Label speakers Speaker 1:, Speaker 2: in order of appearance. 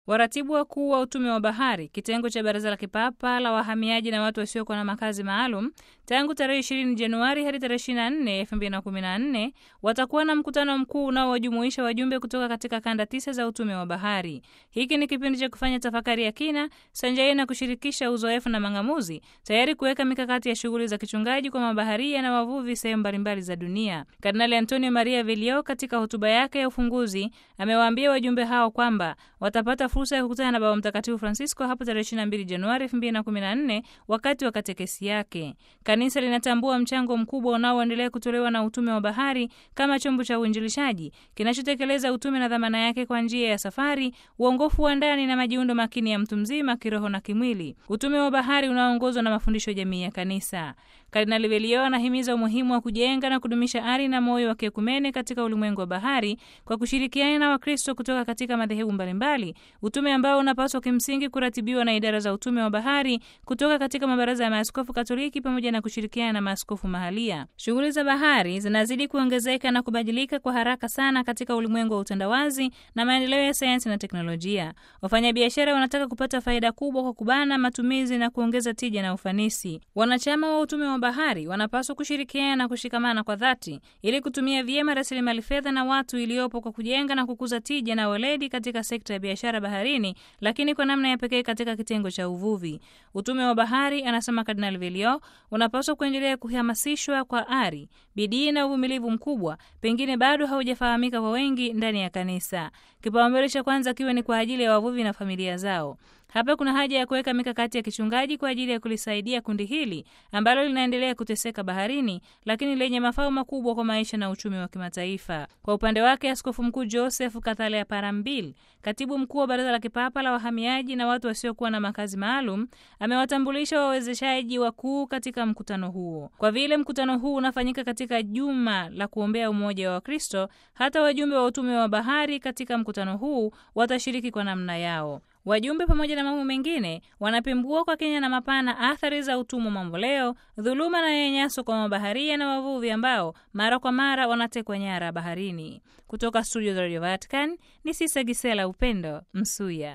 Speaker 1: Waratibu wakuu wa utume wa bahari, kitengo cha Baraza la Kipapa la Wahamiaji na watu wasiokuwa na makazi maalum, tangu tarehe 20 Januari hadi tarehe 24 2014 watakuwa na mkutano mkuu unaowajumuisha wajumbe kutoka katika kanda tisa za utume wa bahari. Hiki ni kipindi cha kufanya tafakari ya kina sanjari na kushirikisha uzoefu na mang'amuzi, tayari kuweka mikakati ya shughuli za kichungaji kwa mabaharia na wavuvi sehemu mbalimbali za dunia. Kardinali Antonio Maria Velio katika hotuba yake ya ufunguzi amewaambia wajumbe hao kwamba watapata fursa ya kukutana na Baba Mtakatifu Francisco hapo tarehe 22 Januari 2014 wakati wa katekesi yake. Kanisa linatambua mchango mkubwa unaoendelea kutolewa na utume wa bahari kama chombo cha uinjilishaji kinachotekeleza utume na dhamana yake kwa njia ya safari, uongofu wa ndani na majiundo makini ya mtu mzima kiroho na kimwili. Utume wa bahari unaoongozwa na mafundisho jamii ya kanisa. Kardinali Velio anahimiza umuhimu wa kujenga na kudumisha ari na moyo wa kiekumene katika ulimwengu wa bahari kwa kushirikiana na Wakristo kutoka katika madhehebu mbalimbali, utume ambao unapaswa kimsingi kuratibiwa na idara za utume wa bahari kutoka katika mabaraza ya maaskofu Katoliki pamoja na kushirikiana na maaskofu mahalia. Shughuli za bahari zinazidi kuongezeka na kubadilika kwa haraka sana katika ulimwengu wa utandawazi na maendeleo ya sayansi na teknolojia. Wafanyabiashara wanataka kupata faida kubwa kwa kubana matumizi na kuongeza tija na ufanisi. Wanachama wa utume wa bahari wanapaswa kushirikiana na kushikamana kwa dhati ili kutumia vyema rasilimali fedha na watu iliyopo kwa kujenga na kukuza tija na weledi katika sekta ya biashara baharini, lakini kwa namna ya pekee katika kitengo cha uvuvi. Utume wa bahari, anasema Kardinal Velio, unapaswa kuendelea kuhamasishwa kwa ari, bidii na uvumilivu mkubwa, pengine bado haujafahamika kwa wengi ndani ya kanisa. Kipaumbele cha kwanza kiwe ni kwa ajili ya wavuvi na familia zao. Hapa kuna haja ya kuweka mikakati ya kichungaji kwa ajili ya kulisaidia kundi hili ambalo linaendelea kuteseka baharini, lakini lenye mafao makubwa kwa maisha na uchumi wa kimataifa. Kwa upande wake, Askofu Mkuu Joseph Kathalea Parambil, katibu mkuu wa Baraza la Kipapa la Wahamiaji na watu wasiokuwa na makazi maalum, amewatambulisha wawezeshaji wakuu katika mkutano huo. Kwa vile mkutano huu unafanyika katika juma la kuombea umoja wa Wakristo, hata wajumbe wa utume wa bahari katika mkutano huu watashiriki kwa namna yao. Wajumbe pamoja na mambo mengine wanapembua kwa kina na mapana athari za utumwa mamboleo, dhuluma na nyanyaso kwa mabaharia na wavuvi ambao mara kwa mara wanatekwa nyara baharini. Kutoka studio za Radio Vatican ni Sisa Gisela Upendo Msuya.